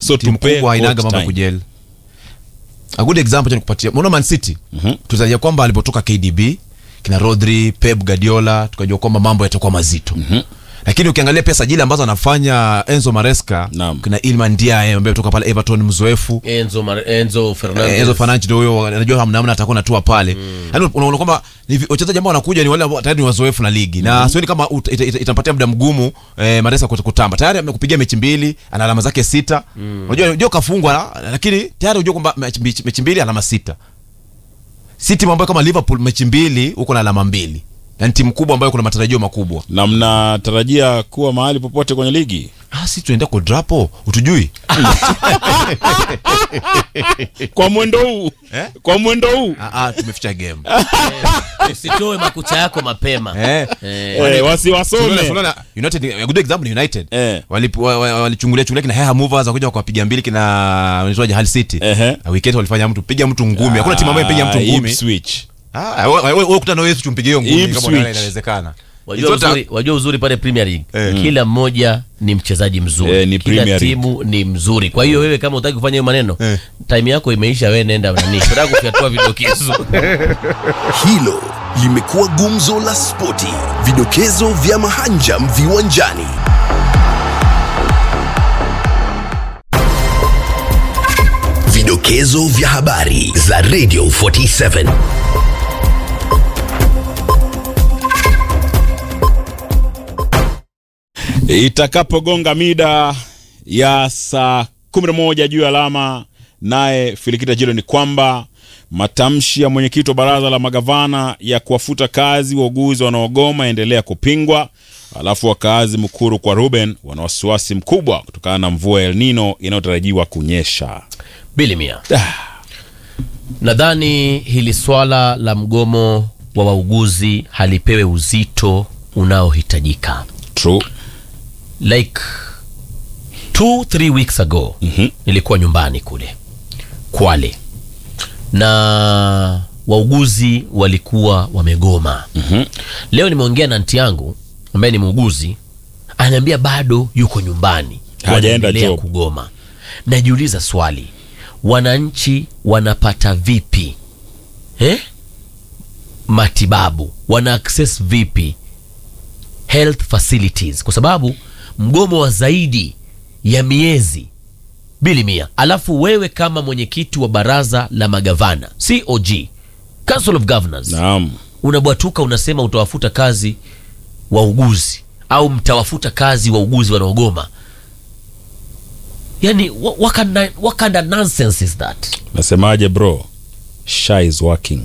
so timu tupe kubwa hainaga coach mambo ya time. kujel a good example cha nikupatia unaona man city Mhm. tutarajia kwamba alipotoka kdb kina rodri pep guardiola tukajua kwamba mambo yatakuwa mazito lakini ukiangalia pia sajili ambazo anafanya enzo maresca Naam. kina ilman diae ambaye kutoka pale everton mzoefu Enzo, Mar- Enzo Fernandez. Eh, Enzo Fernandes ndio huyo anajua hamna namna atakuwa natua pale. Yaani unaona kwamba ni vi- wachezaji ambao wanakuja ni wale ambao tayari ni wazoefu na ligi. Na sioni kama ut- ita- ita- itampatia muda mgumu eh, Maresa kut- kutamba. Tayari amekupigia mechi mbili, ana alama zake sita. Unajua unajua kafungwa la- lakini tayari unajua kwamba mechi mechi- mechi mbili alama sita. Si timu ambayo kama Liverpool mechi mbili uko na alama mbili. Yaani timu kubwa ambayo kuna matarajio makubwa. na mnatarajia kuwa mahali popote kwenye ligi Ah, si tunaenda kwa drapo, utujui. kwa mwendo huu Eh? kwa mwendo huu Ah, ah tumeficha game. usitoe makucha yako mapema Eh. Eh, eh, Tunaona- wasiwasome tunaona United a good example ni United. Eh. Walipu- wa- wa- walichungulia chungulia kina Heha Movers wakuja wakapiga mbili kina wanaitwaje Hull City. Ehe. Na weekend walifanya mtu piga mtu ngumi. Hakuna timu ambayo ipiga mtu Ah, ngumi. Ipswich. Ah, wewe wewe wewe kutana wewe tumpige hiyo ngumi kama Ipswich. unaona inawezekana. wajua It's not a- uzuri, wajua uzuri pale Premier League Eh. kila mmoja ni mchezaji mzuri Eh, ni kila Premier League. timu ni mzuri kwa hiyo wewe kama utaki kufanya hiyo maneno Eh. time yako imeisha wewe nenda nani unataka kufyatua vidokezo Hilo limekuwa gumzo la spoti, vidokezo vya mahanjam viwanjani. Vidokezo vya habari za Radio 47. itakapogonga mida ya saa 11 juu ya alama naye filikita jilo ni kwamba matamshi ya mwenyekiti wa baraza la magavana ya kuwafuta kazi wauguzi wanaogoma yaendelea kupingwa alafu wakaazi mkuru kwa ruben wana wasiwasi mkubwa kutokana na mvua ya el nino inayotarajiwa kunyesha bilimia nadhani hili swala la mgomo wa wauguzi halipewe uzito unaohitajika true like two three weeks ago Mhm. nilikuwa nyumbani kule kwale na wauguzi walikuwa wamegoma Mhm. leo nimeongea na nti yangu ambaye ni muuguzi ananiambia bado yuko nyumbani Hajaenda wanaendelea job. kugoma najiuliza swali wananchi wanapata vipi eh? matibabu wana access vipi health facilities kwa sababu mgomo wa zaidi ya miezi bili mia alafu wewe kama mwenyekiti wa baraza la magavana cog council of governors naam unabwatuka unasema utawafuta kazi wauguzi au mtawafuta kazi wauguzi wanaogoma yani wha- what kind, of- what kind of nonsense is that nasemaje bro sha is working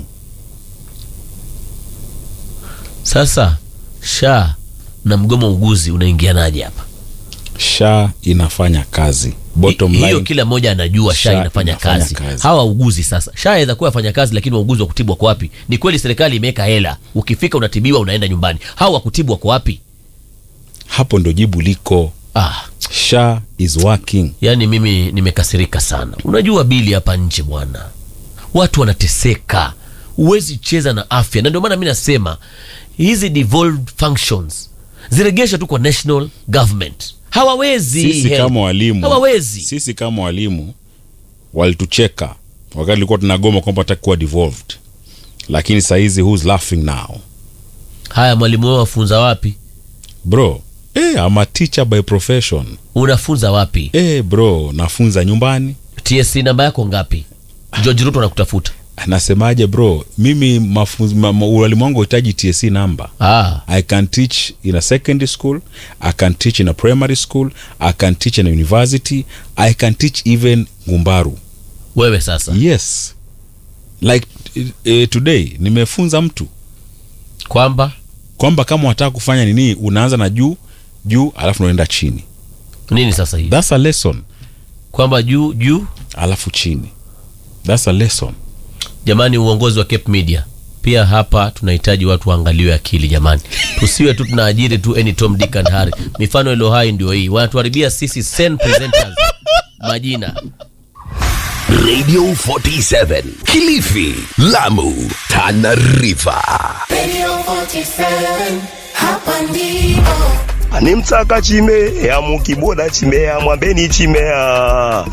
sasa sha na mgomo wa uguzi unaingianaje hapa sha inafanya kazi bottom Hi- hiyo line kila mmoja anajua sha SHA inafanya inafanya kazi. kazi. hawa wauguzi sasa sha aweza kuwa afanya kazi lakini wauguzi wa kutibu wako wapi ni kweli serikali imeweka hela ukifika unatibiwa unaenda nyumbani hawa wakutibu wako wapi hapo ndo jibu liko ah, sha is working yaani mimi nimekasirika sana unajua bili hapa nje bwana watu wanateseka huwezi cheza na afya na ndio maana mi nasema hizi devolved functions ziregesha tu kwa national government hawawezi sisi help. kama walimu hawawezi sisi kama walimu walitucheka wakati tulikuwa tunagoma kwamba takuwa devolved lakini sahizi who's laughing now haya mwalimu wao wafunza wapi bro eh, I'm a teacher by profession unafunza wapi eh, bro nafunza nyumbani tsc namba yako ngapi george ruto anakutafuta nasemaje bro mimi mafunzo ma, ma, walimu wangu hitaji tsc number ah. I can teach in a secondary school. I can teach in a primary school. I can teach in a university. I can teach even Ngumbaru. wewe sasa Yes. Like uh, today nimefunza mtu kwamba kwamba kama wataka kufanya nini unaanza na juu juu alafu unaenda chini. nini sasa hii That's a lesson. kwamba juu juu Alafu chini. That's a lesson. jamani uongozi wa cape media pia hapa tunahitaji watu waangaliwe akili jamani tusiwe tu tunaajiri tu any tom dick and harry mifano ilo hai ndio hii wanatuharibia sisi sen presenters majina Radio 47 Kilifi, Lamu, Tana River. Radio 47, hapa ndipo. anemtsaka chime ya mukiboda chimea mwambeni chimea